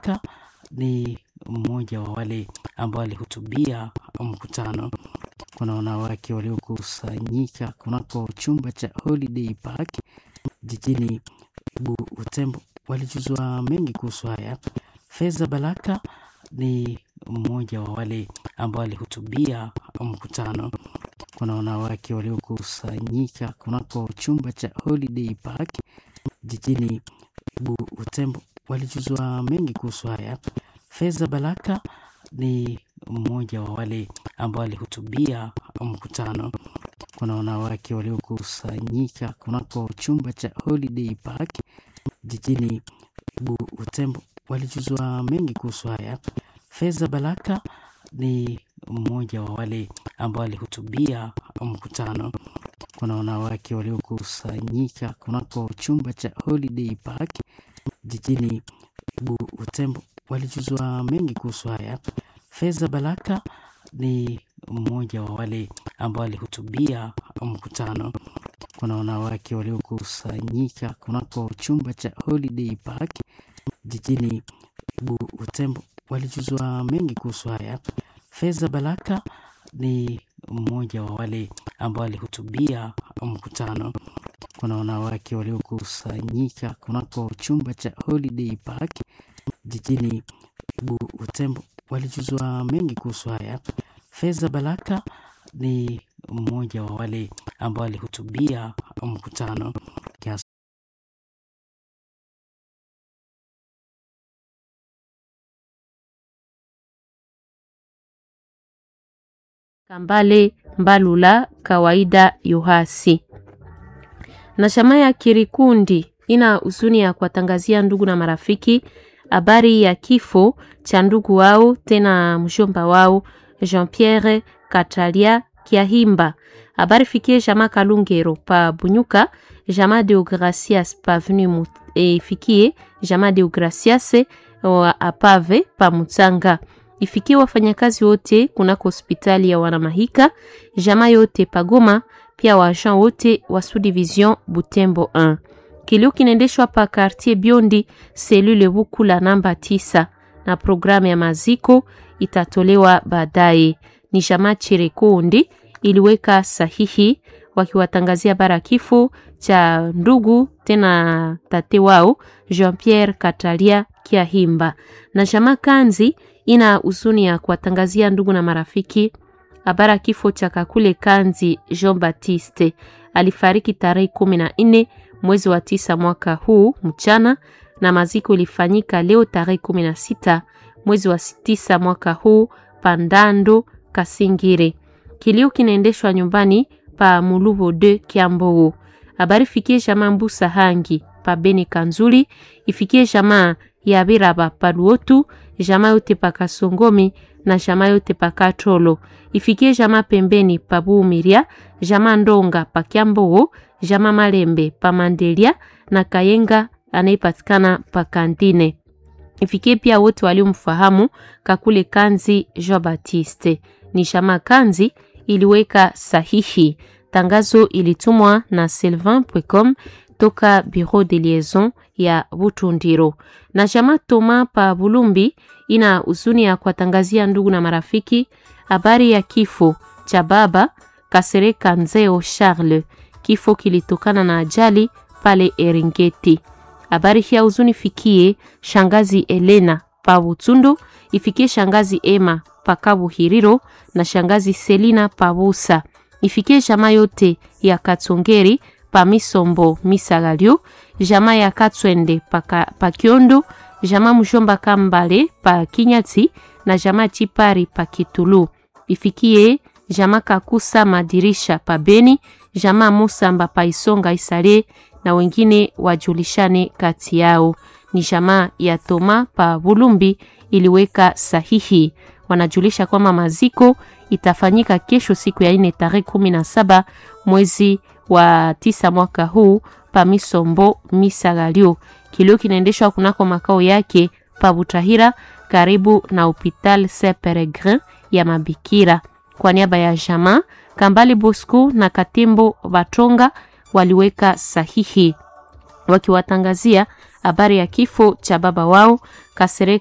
Balaka ni mmoja wa wale ambao walihutubia mkutano. Kuna wanawake waliokusanyika kunako chumba cha Holiday Park jijini Butembo, walijuzwa mengi kuhusu haya. Feza Balaka ni mmoja wa wale ambao walihutubia mkutano. Kuna wanawake waliokusanyika kunako chumba cha Holiday Park jijini Butembo, walijuzwa mengi kuhusu haya. Feza Balaka ni mmoja wa wale ambao walihutubia mkutano. Kuna wanawake waliokusanyika kunako chumba cha Holiday Park jijini Butembo, walijuzwa mengi kuhusu haya. Feza Balaka ni mmoja wa wale ambao walihutubia mkutano. Kuna wanawake waliokusanyika kunako chumba cha Holiday Park jijini Butembo, walijuzwa mengi kuhusu haya. Feza Balaka ni mmoja wa wale ambao walihutubia mkutano. Kuna wanawake waliokusanyika kunako chumba cha Holiday Park jijini Butembo, walijuzwa mengi kuhusu haya. Feza Balaka ni mmoja wa wale ambao walihutubia mkutano. Kuna wanawake waliokusanyika kunako chumba cha Holiday Park jijini Butembo, walijuzwa mengi kuhusu haya. Feza Balaka ni mmoja wa wale ambao walihutubia mkutano. Kias Kambale Mbalula kawaida Yohasi na shama ya Kirikundi ina huzuni ya kuwatangazia ndugu na marafiki habari ya kifo cha ndugu wao tena mshomba wao Jean Pierre Katalia Kiahimba. Habari fikie jama Kalungero pa Bunyuka, jama Deogracias pa Avenue e fikie jama Deogracias apave pa Mutsanga ifikie wafanyakazi wote kunako hospitali ya Wanamahika, jama yote Pagoma, pia waagent wote wa subdivision Butembo 1. Kilio kinaendeshwa pa quartier Biondi selule Bukula namba tisa, na programu ya maziko itatolewa baadaye. Ni jama Chirekundi iliweka sahihi wakiwatangazia bara kifo cha ndugu tena tate wao Jean Pierre Katalia Kiahimba na jama Kanzi ina huzuni ya kuwatangazia ndugu na marafiki habara kifo cha Kakule Kanzi Jean Baptiste. Alifariki tarehe kumi na nne mwezi wa tisa mwaka huu mchana, na maziko ilifanyika leo tarehe kumi na sita mwezi wa tisa mwaka huu Pandando Kasingire. Kilio kinaendeshwa nyumbani pa Mulubo de Kiambogo. Habari fikie jamaa Mbusa Hangi pa Beni Kanzuli, ifikie jamaa ya Biraba pa Luotu, jamaa yote pa Kasongomi na jamaa yote pa Katolo. Ifikie jamaa pembeni pa Bumiria, jamaa Ndonga pa Kiambogo, jamaa Malembe pa Mandelia na Kayenga anayepatikana pa Kantine. Ifikie pia wote waliomfahamu Kakule Kanzi Jean Baptiste. Ni jamaa Kanzi iliweka sahihi. Tangazo ilitumwa na sylvain.com toka Bureau de Liaison ya Butundiro. Na jamaa Toma pa Bulumbi ina huzuni ya kuwatangazia ndugu na marafiki habari ya kifo cha baba Kasereka Nzeo Charles. Kifo kilitokana na ajali pale Eringeti. Habari hii ya huzuni fikie shangazi Elena pa Butundu, ifikie shangazi Emma pa Kabuhiriro na shangazi Selina pa Busa. Ifikie jamaa yote ya Katsongeri pa Misombo Misagalio, jamaa ya Katswende pa, pa Kiondo, jamaa Mshomba Kambale pa Kinyati na jamaa Chipari pa Kitulu. Ifikie jamaa Kakusa Madirisha pa Beni, jamaa Musamba pa Isonga Isale na wengine wajulishane kati yao. Ni jamaa ya Toma pa Bulumbi iliweka sahihi. Wanajulisha kwamba maziko itafanyika kesho siku ya ine tarehe kumi na saba mwezi wa tisa mwaka huu pa Misombo Misagalio. Kilio kinaendeshwa kunako makao yake pa Butahira karibu na Hopital Saint Peregrin ya Mabikira. Kwa niaba ya jamaa Kambali Bosco na Katembo Batonga waliweka sahihi wakiwatangazia habari ya kifo cha baba wao Kasereka